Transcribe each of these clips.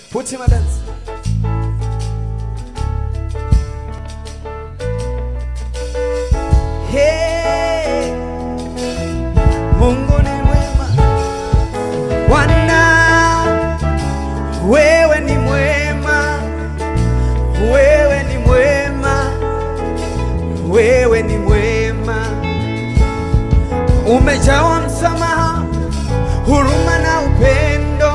Put him a dance. Hey, Mungu ni mwema. Bwana, wewe ni mwema. Wewe ni mwema. Wewe ni mwema. Umejawa msamaha, huruma na upendo.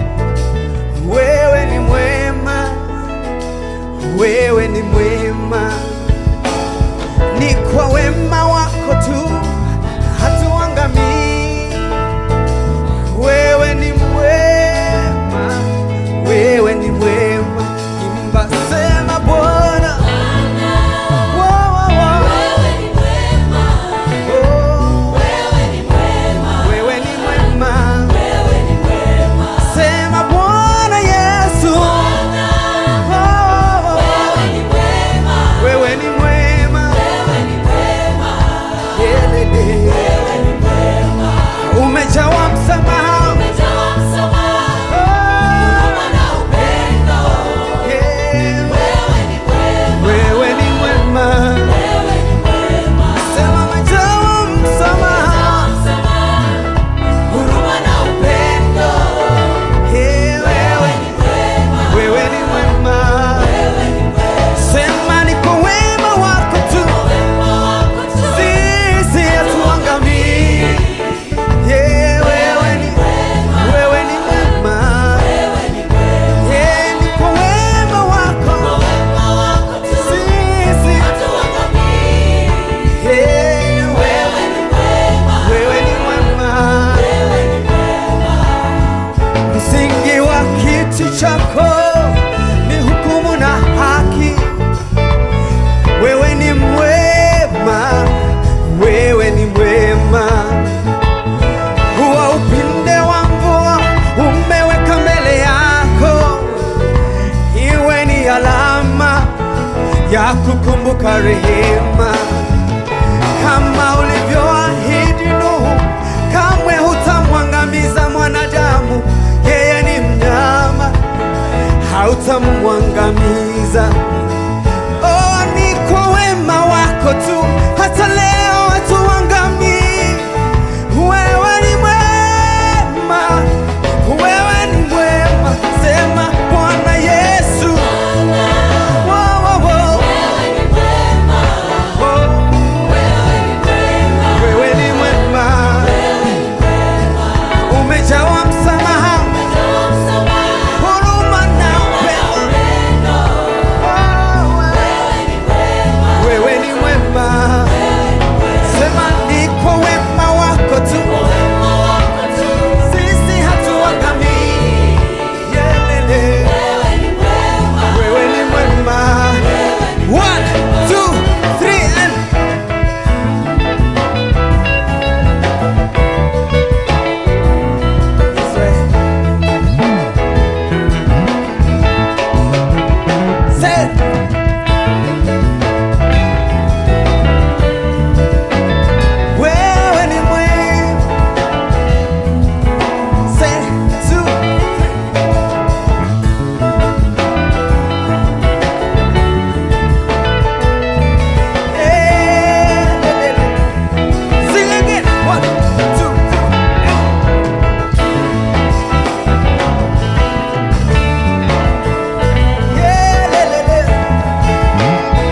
Wewe ni mwema, wewe ni mwema, ni kwa wema wako tu hatuangamii. Wewe ni mwema, wewe ni mwema, imba sema Bwana. Wo, wo, wo. Oh, wewe ni mwema, sema Bwana Yesu. Oh, wewe ni mwema, Yelele. umejawa msamaha Oh, yeah. wewe ni mwema, sema umejawa msamaha huruma na upendo. Yeah, wewe wewe ni mwema, sema ni kwa wema wako tu sisi hatuangamii. Yeah, wewe ni wewe ni mwema, yeah, ni kwa wema wako sisi yeah, wewe wewe ni mwema, msingi wa kiti chako ni hukumu na haki. Wewe ni mwema, wewe ni mwema, huwa upinde wa mvua umeweka mbele yako, iwe ni alama ya kukumbuka rehema, kama ulivyoahidi Nuhu, kamwe hutamwangamiza mwanadamu, yeye ni mnyama, hautamwangamiza. Oh, ni kwa wema wako tu hata leo hatuangamii. Wewe ni mwema, wewe ni mwema, sema Bwana Yesu. Wo, wo, wo. Oh, wewe ni mwema, umejawa msamaha, huruma na upendo. Oh, wewe ni mwema, sema ni kwa wema wako tu sisi hatuangamii. Yelele. Wewe ni mwema. One, two, three, and This way. Say it. Wewe ni mwema. Say it. Two, three. Sing again. One, two, three. Yeah, le, le, le.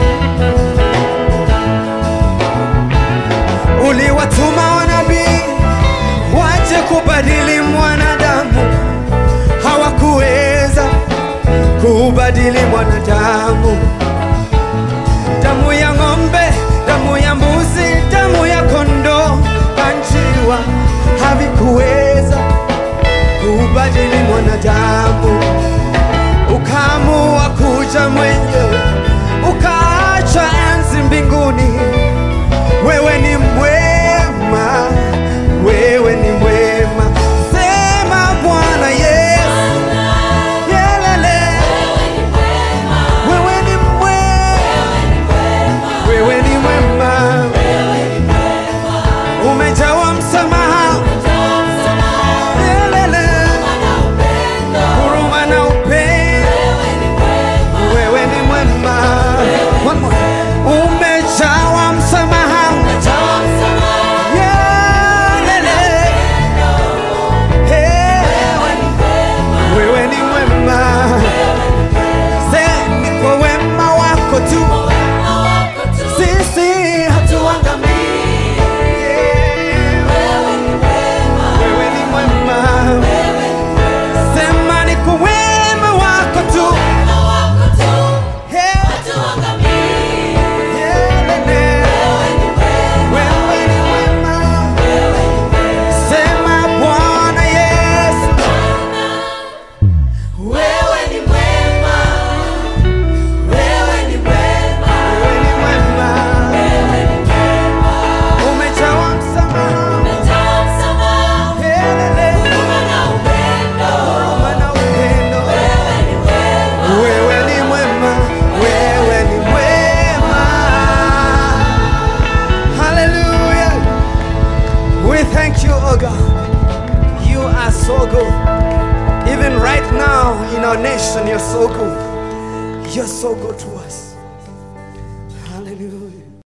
Uliwatuma wanabii waje kubadili mwanadamu, hawakuweza kubadili mwanadamu. Damu ya ng'ombe, damu ya mbuzi, damu ya kondoo na njiwa havikuweza kubadili mwanadamu. Ukaamua kuja mwenyewe, ukaacha enzi mbinguni. Wewe ni mwema, wewe ni mwema. Sema Bwana Yesu, yelele. We thank you, oh God. You are so good. Even right now in our nation, you're so good. You're so good to us.